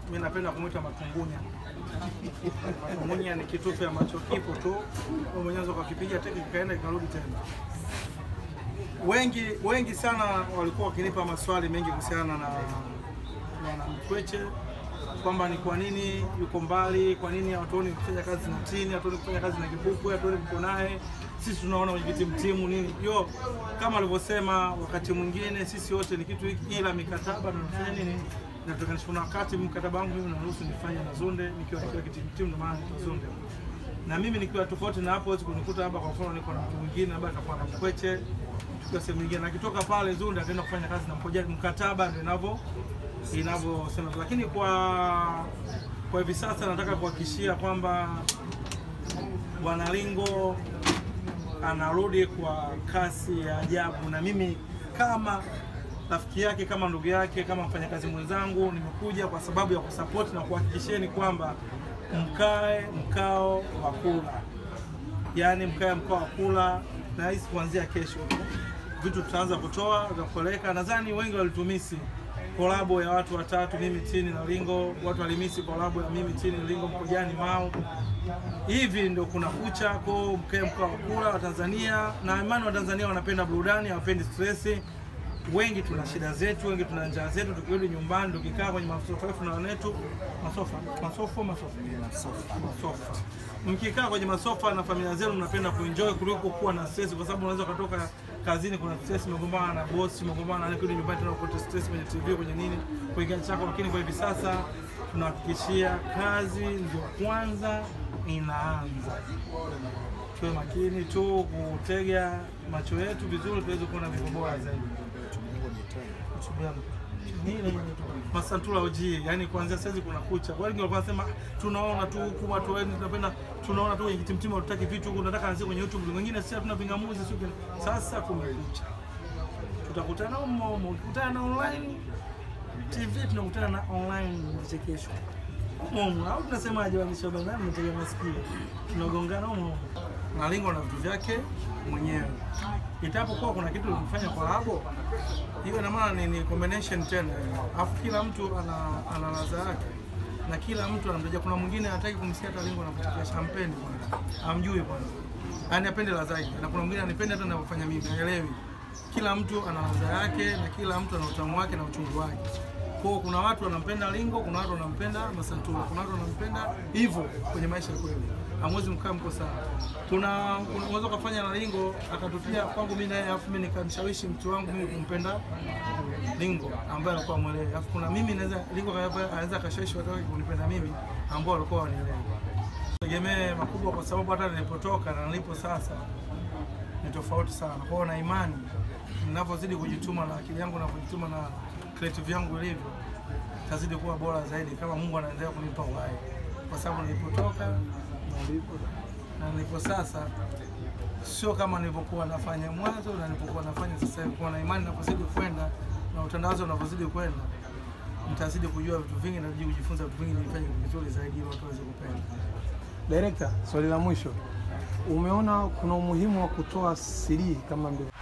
Mimi napenda kumwita matungunya. Matungunya ni kitufe ambacho kipo tu, wewe mwenyewe unaweza ukakipiga teke kikaenda kikarudi tena. Wengi wengi sana walikuwa wakinipa maswali mengi kuhusiana na na Mkweche kwamba ni kwa nini yuko mbali, kwa nini hatuoni kufanya kazi na Tini, hatuoni kufanya kazi na Kipupwe, hatuoni mko naye, sisi tunaona kwenye timu nini. Yo, kama alivyosema, wakati mwingine sisi wote ni kitu hiki, ila mikataba tunafanya nini nataka kuna wakati mkataba wangu mimi unaruhusu nifanye na Zunde nikiwa nikiwa kitimu timu, ndio maana niko Zunde. Na mimi nikiwa tofauti na hapo, huwezi kunikuta hapa, kwa mfano niko na mtu mwingine, labda atakuwa na Mkweche, tukiwa sehemu nyingine, na kitoka pale Zunde ataenda kufanya kazi na Mpoja, mkataba ndio inavyo inavyosema. Lakini kwa kwa hivi sasa nataka kuhakikishia kwamba Bwana Lingo anarudi kwa kasi ya ajabu, na mimi kama rafiki yake kama ndugu yake kama mfanyakazi mwenzangu nimekuja kwa sababu ya kusapoti na kuhakikisheni kwamba mkae mkao wa kula, yaani mkae mkao wa kula, na hisi kuanzia kesho vitu tutaanza kutoa vya kupeleka. Nadhani wengi walitumisi kolabo ya watu watatu, mimi Tini na Lingo. Watu walimisi kolabo ya mimi Tini Lingo, Mpojani Mao. Hivi ndio kuna kucha ko mkae mkao wa kula wa Tanzania, na imani wa Tanzania wanapenda burudani, hawapendi stresi wengi tuna shida zetu, wengi tuna njaa zetu. Tukirudi nyumbani, tukikaa kwenye masofa yetu na wanetu masofa masofa masofa masofa, mkikaa kwenye masofa na familia zenu, mnapenda kuenjoy kuliko kuwa na stress, kwa sababu unaweza kutoka kazini, kuna stress, umegombana na boss, umegombana na kurudi nyumbani tena uko stress kwenye TV, kwenye nini, kwa kiasi chako. Lakini kwa hivi sasa tunahakikishia kazi ndio kwanza inaanza. Tuwe makini tu kutega macho yetu vizuri, tuweze kuona vitu bora zaidi. Masantula OG, yani kuanzia saizi kuna kucha. Wengi walikuwa wanasema tunaona tu huku watu wengi tunapenda tunaona tu kwenye timtimu hatutaki vitu huku, tunataka anzie kwenye YouTube. Wengine sisi hatuna vingamuzi sio. Sasa kumekucha. Tutakutana humo humo, tukutana na online TV, tunakutana na online vichekesho. Humo au tunasemaje waandishi wa habari, mtega masikio. Tunagongana humo na Lingo na vitu vyake mwenyewe. Itapokuwa kuna kitu kufanya kwa hapo, hiyo ina maana ni, ni combination tena, alafu kila mtu ana, ana ladha yake na kila mtu anamtaja. Kuna mwingine hataki kumsikia hata Lingo anapotea champagne bwana, amjui bwana, yani apende ladha yake, na kuna mwingine anipende hata ninavyofanya mimi, haelewi. Kila mtu ana ladha yake na kila mtu ana utamu wake na uchungu wake. Kwa kuna watu wanampenda Lingo, kuna watu wanampenda Masantula, kuna watu wanampenda hivyo kwenye maisha ya kweli. Hamwezi mkaa mko sawa. Kuna unaweza kufanya na Lingo akatupia kwangu mimi naye, afu mimi nikamshawishi mtu wangu mimi kumpenda Lingo ambaye alikuwa mwelewa. Alafu kuna mimi naweza Lingo anaweza akashawishi watu wake kunipenda mimi ambao walikuwa wanielewa. Tegemee makubwa kwa sababu hata nilipotoka na nilipo sasa ni tofauti sana. Kwa hiyo na imani ninavyozidi kujituma na akili yangu ninavyojituma na creative yangu ilivyo, tazidi kuwa bora zaidi kama Mungu anaendelea kunipa uhai, kwa sababu nilipotoka na nilipo sasa sio kama nilivyokuwa nafanya mwanzo na nilipokuwa nafanya sasa hivi. Kwa na imani ninapozidi kwenda na utandawazi unavyozidi kwenda, mtazidi kujua vitu vingi na kujifunza vitu vingi, nifanye vizuri zaidi ili watu waweze kupenda. Director, swali la mwisho, umeona kuna umuhimu wa kutoa CD kama ndio